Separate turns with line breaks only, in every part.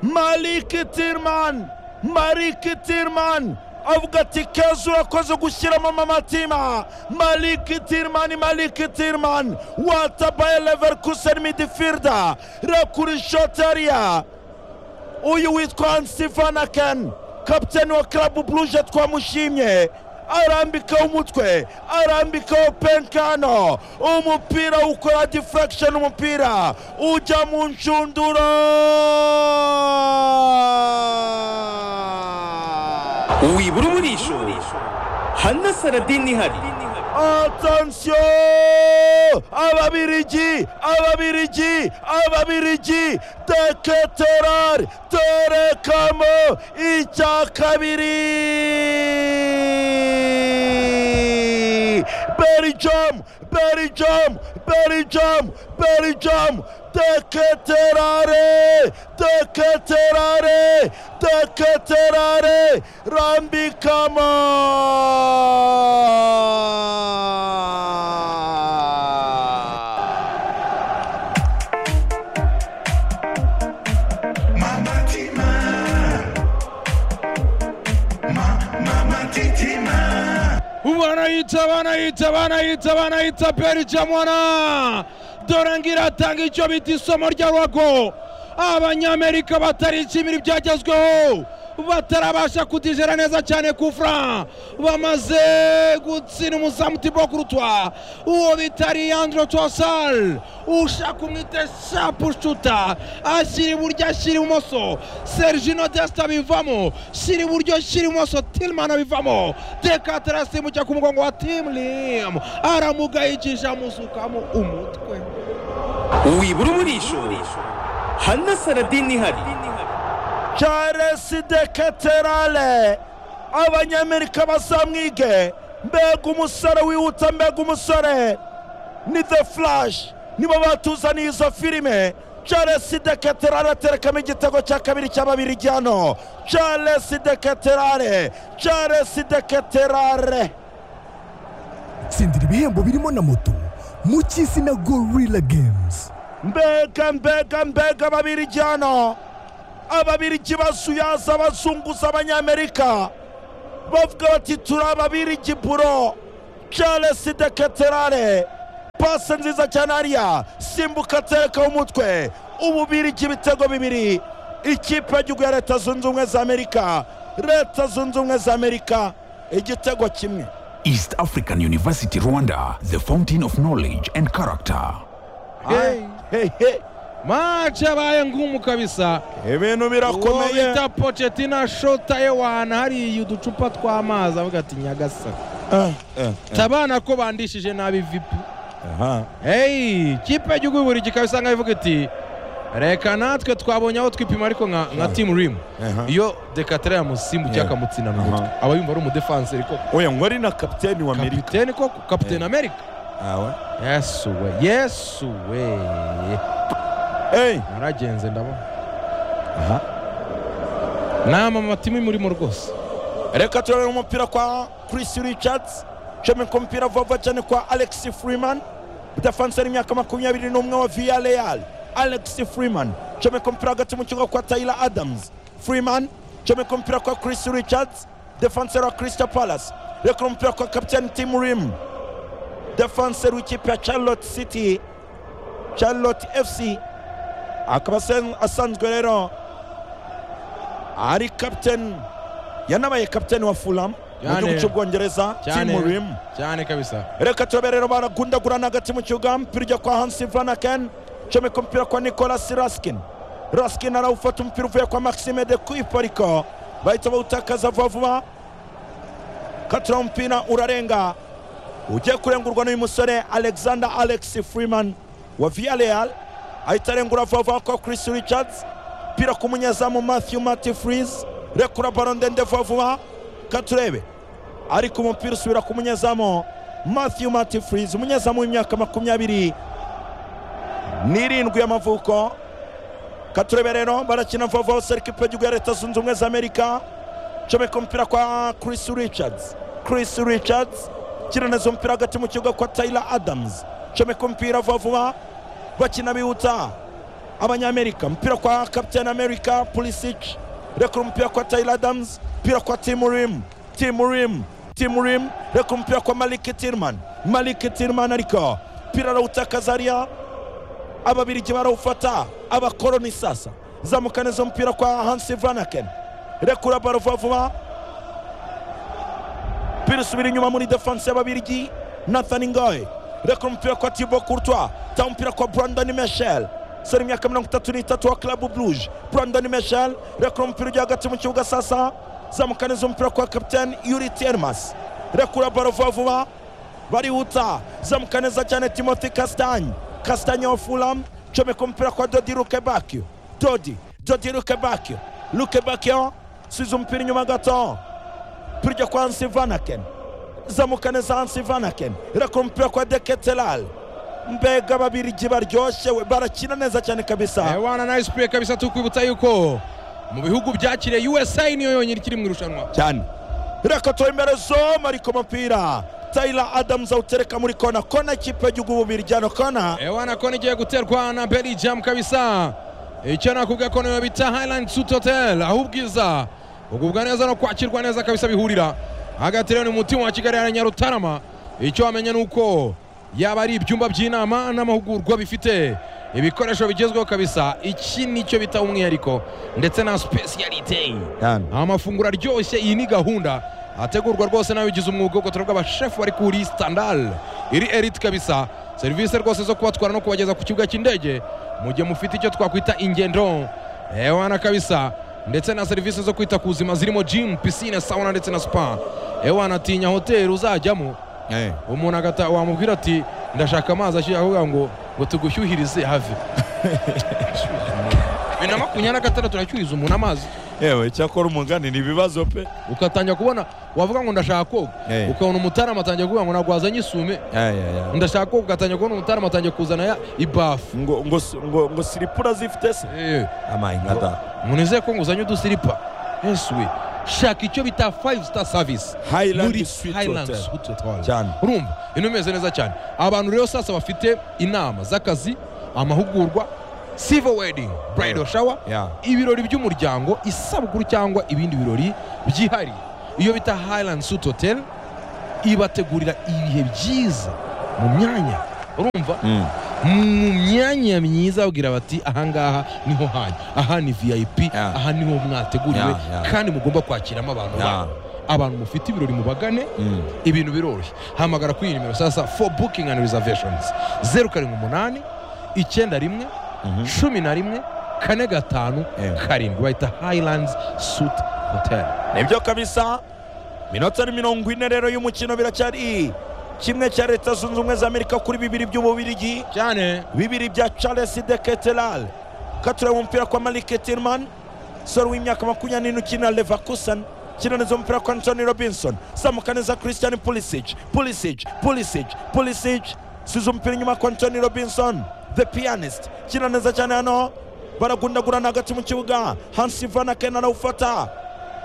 Malik Tirman Malik Tirman avuga ati keza urakoze gushyiramo amatima Malik Tirman Malik Tirman watabaye Leverkusen midfielder rakuri shotariya uyu witwa Stefan Aken kapiteni wa club Brugge twamushimye arambikaho umutwe arambikaho penkano umupira ukora deflection umupira ujya mu nshundura
wibura umurisho hano saradini ihari
atansiyo ababirigi ababirigi ababirigi deketerari terekamo icya kabiri berijamu berijamu berijamu berijamu deketerare deketerare deketerare rambikama
banayita banayita banayita banayita belgium wana dore ngiratanga icyo bita isomo rya ruhago abanyamerika batarishimira ibyagezweho batarabasha kutijera neza cyane kufra bamaze gutsinda umuzamu tibo kurutwa uwo bita leandro tosal ushaka umwite shapu shuta ashyira iburyo ashyira ibumoso sergino desta bivamo shyira iburyo shyira ibumoso tilman abivamo dekatara asimbuka ku mugongo wa timlim aramugayikisha amusukamo umutwe
wibura umurisho hano saradini ihari
charles de katerale abanyamerika bazamwige mbega umusore wihuta mbega umusore ni the flash nibo batuzaniye izo filime charles de katerale aterekamo igitego cya kabiri cy'ababiri hano charles de katerale charles de katerale
tsindira ibihembo birimo na moto mu cy'isi na gorilla games
mbega mbega mbega babiri hano ababirigi basuyaza abazunguza abanyamerika bavuga bati turi ababirigi buro charles de katerare pasi nziza cyane hariya simbuka aterekaho umutwe ububirigi ibitego bibiri ikipe y'igihugu ya leta zunze ubumwe za amerika leta zunze ubumwe za amerika igitego kimwe
East African University Rwanda, the fountain of knowledge and character.
Hey.
Hey, hey.
maci abaye ngumu kabisa
ibintu
uwo
birakomeye
bita pochettino ashotaye wahana hariya uducupa tw'amazi avuga ati nyagasa
Ah, ah,
tabana ko bandishije nabi vipi
aha.
hey kipe y'igihugu y'uburigi ikaba isanga ivuga iti reka natwe twabonye aho twipima ariko nka nka timu rimu
Aha.
iyo dekatera yamusimbukiye
Yeah.
akamutsina mu mutwe aba yumva ari umudefanseri koko
oya ngo ari na kapiteni wa amerika
kapiteni koko kapiteni amerika
Ah, we.
yesu we yesu we
Hey.
naragenze ndabona
Aha.
nama amatimu imurimo rwose
reka turabona umupira kwa Chris Richards ucomeka ku mupira vuba vuba cyane kwa Alex Freeman defanseri imyaka makumyabiri n'umwe wa Villarreal Alex Freeman ucomeka umupira hagati mu kibuga kwa Tyler Adams Freeman ucomeka umupira kwa Chris Richards defanseri wa Crystal Palace rekura umupira kwa kapitani Tim Rim defanseri w'ikipe ya Charlotte City Charlotte FC akaba asen- asanzwe rero ari kapitani yanabaye kapitani wa fulham mu
Cyane.
gihugu cy'ubwongereza
Cyane.
timu rim
cyane kabisa
reka turabe rero baragundagurana hagati mu kibuga umupira ujya kwa hansi vanaken comeka umupira kwa nicolas raskin raskin arawufata umupira uvuye kwa maxime de kuipe ariko bahita bawutakaza vuba vuba katura umupira urarenga ugiye kurengurwa n'uyu musore alexander alex freeman wa villareal ahita arengura vuba vuba kwa chris richards umupira ku munyezamu matthew mati freeze rekura baro ndende vuba vuba katurebe ariko umupira usubira ku munyezamu Matthew Matifriz umunyezamu w'imyaka makumyabiri n'irindwi y'amavuko katurebe rero barakina vuba vuba bose ikipe y'igihugu ya leta zunze ubumwe za amerika comeka umupira kwa Chris Richards Chris Richards kiraneza umupira hagati mu kibuga kwa Tyler Adams comeka umupira vuba vuba bakina bihuta abanyamerika mpira kwa captain america pulisic rekura umupira kwa tyler adams mpira kwa tim rim tim rim tim rim rekura umupira kwa malik tirman malik tirman ariko mpira arawutakaza ariya ababirigi barawufata abakoroni sasa zamukana izo mupira kwa hansi vranaken rekura baro vuba vuba mpira usubira inyuma muri defanse y'ababirigi nathan ngoye rekura umupira kwa tibo kurtwa ta umupira kwa brandon meshel sore imyaka mirongo itatu n'itatu wa club bluje brandon meshel rekura umupira ujya hagati mu kibuga sasa zamukana izo mupira kwa captain yuri termas rekura baro vuba vuba barihuta zamukana neza cyane timothy castagne castagne wa fulham comeka umupira kwa dodi lukebakio dodi dodi lukebakio lukebakio subiza umupira inyuma gato pirya kwa hansi vanaken zamuka neza hansi vanaken irakora umupira kwa deketelal mbega babirigi baryoshyewe barakina neza cyane kabisa
ewana nayo sipure kabisa tukwibutsa yuko mu bihugu byakiriye usa niyo yonyine ikiri mu irushanwa
cyane reka imbere zoma ariko umupira Tyler Adams awutereka muri kona kona ikipe y'igihugu bubirigi hano kona
ewana kona igiye guterwa na belgium kabisa icyo nakubwiye ko niyo bita highland suit hotel aho ubwiza ugubwa neza no kwakirwa neza kabisa bihurira hagati rero ni umutima wa kigali na nyarutarama icyo wamenya ni uko yaba ari ibyumba by'inama n'amahugurwa bifite ibikoresho bigezweho kabisa iki nicyo bita umwihariko ndetse na specialite
cyane
amafunguro aryoshye iyi ni gahunda ategurwa rwose n'abigize umwuga ubwo turavuga abashefu bari kuri standal iri elite kabisa serivisi rwose zo kubatwara no kubageza ku kibuga cy'indege mu gihe mufite icyo twakwita ingendo ewana kabisa ndetse na serivisi zo kwita ku buzima zirimo gym pisine sauna ndetse na spa ewana atinya hoteli uzajyamo umuntu agata wamubwira ati ndashaka amazi ashyuye akavuga ngo ngo tugushyuhirize have bibiri na makumyabiri na gatandatu nashyuhiza umuntu amazi
yewe icyakora umugani ni ibibazo pe
ugatangira kubona wavuga ngo ndashaka koga
Eh.
ukabona umutarama atangiye kuvuga ngo ntabwo wazanye isume ndashaka koga ugatangira kubona umutarama atangiye kuzana ya ibafu
ngo ngo si- ngo ngo siripura zifite se
Eh,
amayingada
munezere ko nguzanye udusiripa yesu we shaka icyo bita five star service muri
Highland Suite
Highland
Hotel
Suite Hotel.
cyane
urumva ibintu bimeze neza cyane abantu rero sasa bafite inama z'akazi amahugurwa silver wedding bridal shower
Yeah.
ibirori by'umuryango isabukuru cyangwa ibindi birori byihariye iyo bita highland suit hotel ibategurira ibihe byiza mu myanya urumva mu myanya myiza babwira bati ahangaha niho hanyu aha ni vip
Yeah.
aha niho mwateguriwe
Yeah, yeah.
kandi mugomba kwakiramo abantu
Yeah.
banyu abantu mufite ibirori mubagane ibintu biroroshye hamagara kuri iyi nimero sasa for booking and reservations zeru karindwi umunani icyenda rimwe cumi na rimwe kane gatanu
Yeah.
karindwi bahita highlands suit hotel
nibyo kabisa minota ni mirongo ine rero y'umukino biracyari kimwe cya leta zunze ubumwe za amerika kuri bibiri by'ububirigi
cyane
bibiri bya charles de ketelal katureba umupira kwa malik tirman sore w'imyaka makumyabiri n'ine ukina levakusen kinaniza umupira kwa antony robinson zamuka neza christian pulisic pulisic pulisic pulisic siza umupira inyuma kwa antony robinson the pianist kina neza cyane hano baragundagurana hagati mu kibuga hansi vanaken arawufata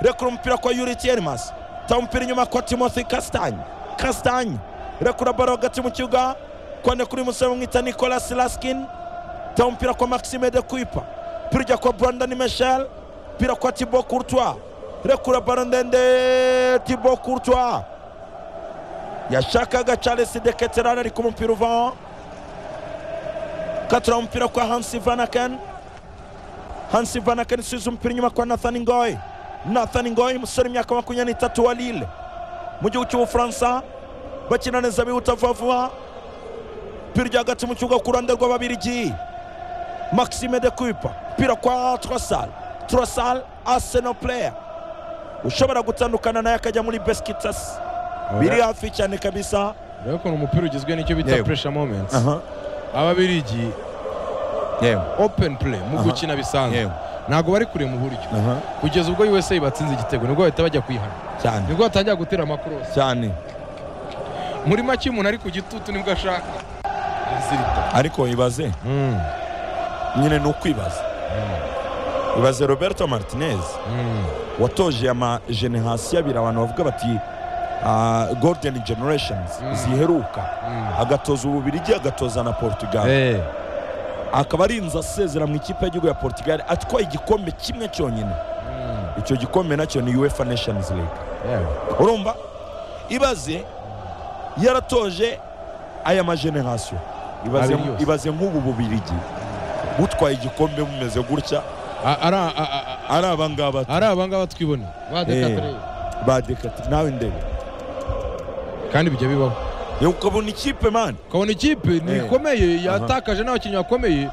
rekura umupira kwa yuri tiermas ta umupira inyuma kwa timothy castagne castagne rekura baro hagati mu kibuga kwane kuri musore bamwita nicolas laskin ta umupira kwa maxime de kuipa mpira ujya kwa brandon michel mpira kwa tibo courtois rekura baro ndende tibo courtois yashakaga charles de keterane ariko umupira uvaho katura umupira kwa hansi vanaken hansi vanaken isubiza umupira inyuma kwa nathan ngoy nathan ngoy umusore imyaka makumyabiri n'itatu wa lille mu gihugu cy'ubufaransa bakina neza bihuta vuba vuba mpira ujya hagati mu kibuga ku ruhande rw'ababirigi maxime de kuipa mpira kwa trosal trosal arsenal player ushobora gutandukana naye akajya muri besikitasi biri hafi cyane kabisa
rero ukuntu umupira ugizwe n'icyo bita
Yego.
pressure moments ababirigi open play mu gukina bisanzwe
Yewe.
ntabwo bari kure mu buryo
Aha.
kugeza ubwo usa batsinze igitego nibwo bahita bajya kwihana
cyane
nibwo batangira gutera amakorosi
cyane
muri make umuntu ari ku gitutu nibwo ashaka Zirita.
ariko ibaze
Mm,
nyine ni ukwibaza ibaze roberto martinez
mm.
watoje amajenerasiyo abiri abantu bavuga bati ah, golden generations ziheruka agatoza ububirigi agatoza na portugal
Eh,
akaba ari inzu asezera mu ikipe y'igihugu ya portugal atwaye igikombe kimwe cyonyine icyo gikombe nacyo ni uefa nations league
yewe
urumva ibaze yaratoje aya majenerasiyo ibaze,
Abiri yose.
ibaze nk'ubu bubirigi butwaye igikombe bumeze gutya
A- ari a- a- a-
ari aba ngaba
ari aba ngaba twibone badekatire
badekati nawe ndebe
kandi bijya bibaho
yewe ukabona ikipe mani
ukabona ikipe
Eh.
ntikomeye yatakaje n'abakinnyi bakomeye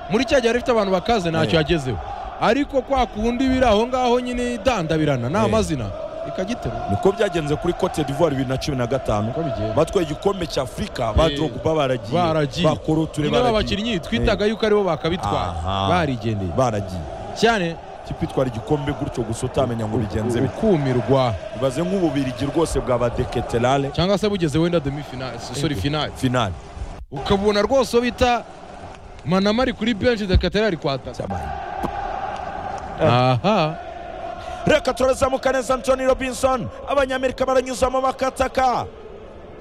muri cya gihe yari ifite abantu bakaze ntacyo
Eh.
yagezeho ariko kwa kundi biri aho ngaho nyine idandabirana nta
Eh.
mazina ikagitera
niko byagenze kuri cote d'ivoire bibiri na cumi na gatanu
uko bigiye
batwaye igikombe cya afurika ba
Eh,
drogba baragiye
baragiye.
ba Koroture
niba
baragiye
abakinnyi twitaga yuko aribo bakabitwara
Aha.
barigendeye
baragiye
cyane
ikipe itwara igikombe gutyo gusa utamenya ngo bigenze bite
ukumirwa
ibaze nk'ububirigi rwose bwa badeketerale
cyangwa se bugeze wenda demi finale sorry finale
finale
ukabona rwose uwo bita manama ari kuri benshi dekatera ari kwataka
cy'amahirwe
aha
reka turazamuka neza antoni robinson abanyamerika baranyuzamo bakataka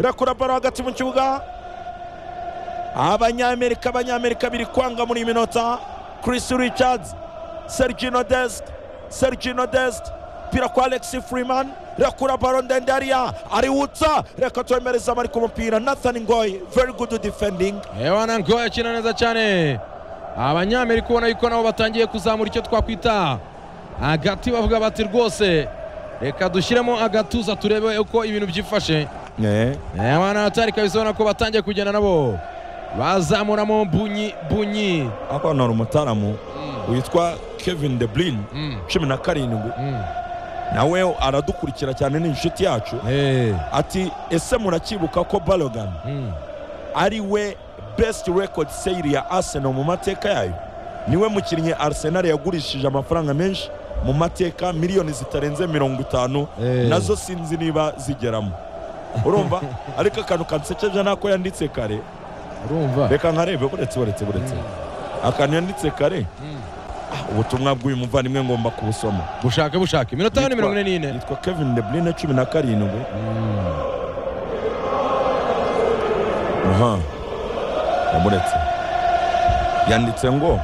irakura baro hagati mu kibuga abanyamerika abanyamerika biri kwanga muri iyi minota chris richards sergino dest sergino dest pira kwa alex freeman irakura baro ndende hariya ariwutsa reka twemereza ariko umupira nathan ngoy very good defending
ebana ngo yakina neza cyane abanyamerika ubona yuko nabo batangiye kuzamura icyo twakwita agati bavuga bati rwose reka dushyiremo agatuza turebe uko ibintu byifashe ebana atari kabisa ubona ko batangiye kugenda nabo bazamuramo bunyi bunyi
akaba hari umutaramu witwa kevin de brin
Mm,
cumi na karindwi
mm.
nawe aradukurikira cyane ni inshuti yacu
Eh,
ati ese murakibuka ko balogan
mm.
ari we best record sale ya arsenal mu mateka yayo niwe mukinnyi arsenal yagurishije amafaranga menshi mu mateka miliyoni zitarenze mirongo itanu
Eh.
nazo sinzi niba zigeramo urumva ariko akantu kansekeje nako yanditse kare
urumva
reka nkarebe buretse buretse buretse akantu yanditse kare
Mm.
Ah, ubutumwa bw'uyu muvandimwe ngomba kubusoma
bushake bushake iminota yane mirongo ine n'ine
yitwa kevin de brine cumi na karindwi aha yamuretse yanditse ngo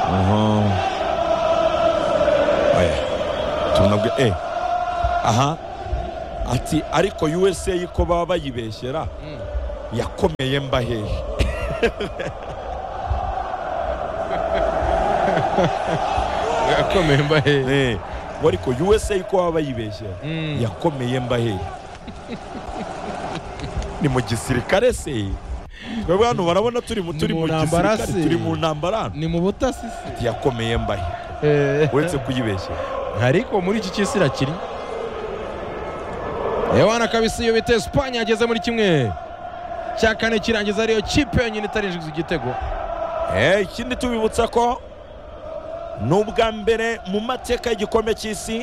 aha oya tunabwe e aha ati ariko usa ko baba bayibeshyera yakomeye mba hehe
akomeye mbahe
Eh, ngo ariko usa ko baba bayibeshyera
Mm.
yakomeye mba hehe ni mu gisirikare se twebwe hano barabona turi mu turi
mu
mu
ntambara
gisirikare
se.
turi mu ntambara hano.
ni mu butasi se
Ati, yakomeye mba hehe
Eh.
uretse kuyibeshyera
ariko muri iki cy'isi irakiri ewana kabisa iyo bita esipanye yageze muri kimwe cya kane kirangiza ariyo kipe yonyine itarinjiza igitego
Eh, ikindi tubibutsa ko ni ubwa mbere mu mateka y'igikombe cy'isi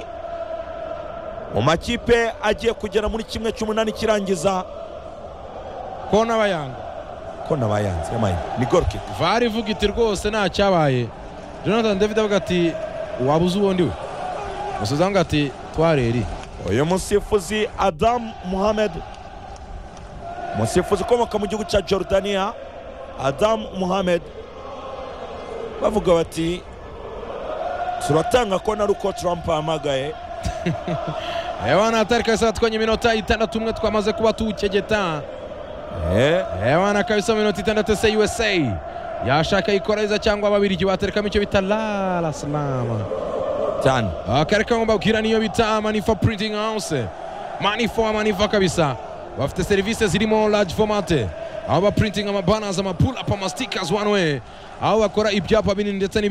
mu makipe agiye kugera muri kimwe cy'umunani kirangiza
ko n'abayanga
ko nabayanze yamaye ni gorki
vari ivuga iti rwose nta cyabaye jonathan david avuga ati waba uzi ubundi we musoza avuga ati twareri
uyu musifuzi adamu muhamed umusifuzi ukomoka mu gihugu cya jordania adamu muhamed bavuga bati turatanga ko na ruko trump ahamagaye
ewana atari kabisa batwanye iminota itandatu umwe twamaze kuba tuwukegeta
Eh,
ewana kabisa mu minota itandatu se usa yashaka ikoreza cyangwa ababirigi baterekamo icyo bita lala salama
cyane
akari kamwe mbabwira niyo bita manifa printing house manifa manifa kabisa bafite serivisi zirimo large format aho baprinting amabanners amapulapa ama stickers one way aho bakora ibyapa binini ndetse n'ibindi